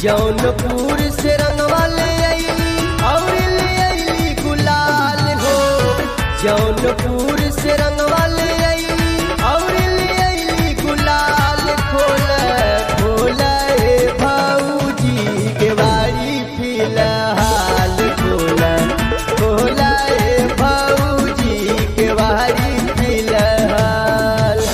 जौनपुर से रंगवा ले अइली और ले अइली गुलाल हो जौनपुर से रंगवा ले अइली और ले अइली गुलाल खोल खोल ए भौजी के बारी फिलहाल खोल खोल ए भौजी के बारी फिलहाल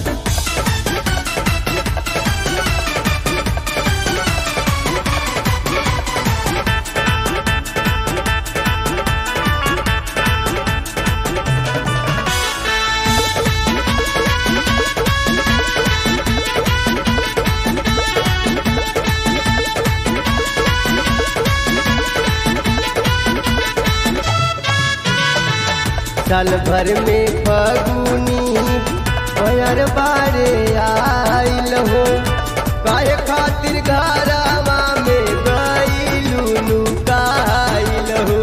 साल भर में फगुनी भयर बारे आइल हो काहे खातिर घरवा में गईलू नुकाइल हो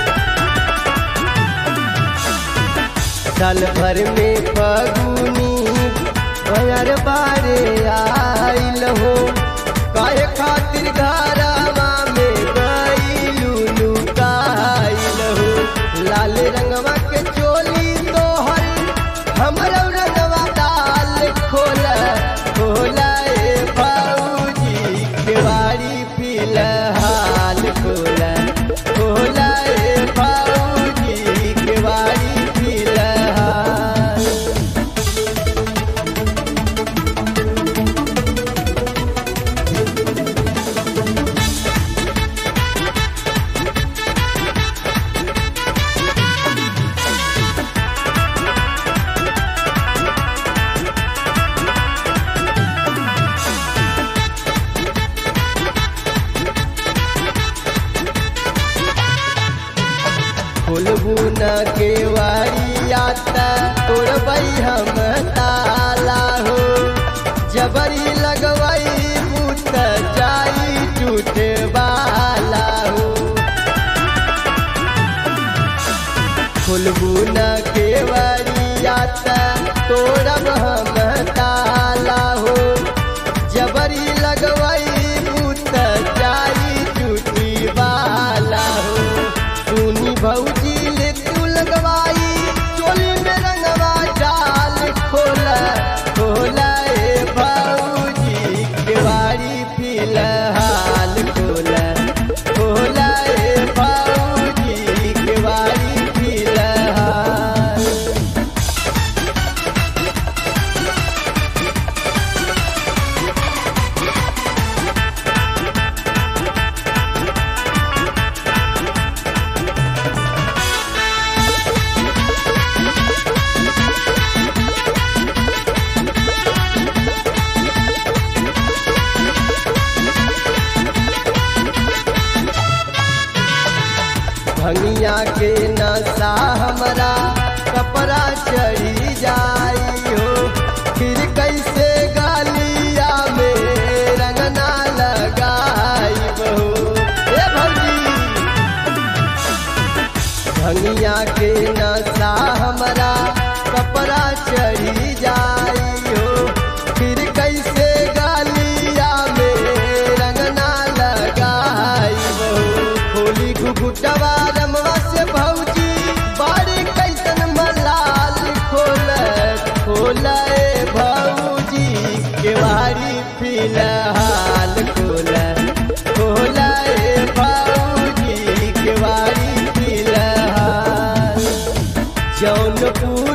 साल भर में फगुनी भयर बारे आइल हो काहे खातिर घरवा में गईलू नुकाइल हो लाल रंगवा के चोली तोहर हमरो रंगवा डाल खोल खोल ए भौजी केवाड़ी फिलहाल खोल खोल ए भौजी केवाड़ी फिलहाल खोलबू न केवाड़ी आता तोड़बई हम ताला हो जबरी लगवई बूत जाई टूटे वाला हो खोलबू न केवाड़ी आता तोड़ब हम ताला हो जबरी लगवई बूत जाई टूटी वाला हो सुनी भौजी ले तू लगवाई चोली में रंगवा डाल खोला खोला ए भौजी केवाड़ी फिलहाल खोला खोला ए भौजी केवाड़ी फिलहाल भंगिया के नशा हमरा कपड़ा चढ़ी जाई हो फिर कैसे गालिया में रंगना लगाई हो ए भौजी भंगिया के नशा हमरा कपड़ा चढ़ी जाई हो फिर कैसे गालिया में रंगना लगाई हो खोली घुघुटवा रमवा से भौजी बारी कैसन मलाल खोल खोल ए भौजी केवारी फिलहाल खोल खोल ए भौजी केवारी फिलहाल जौनपुर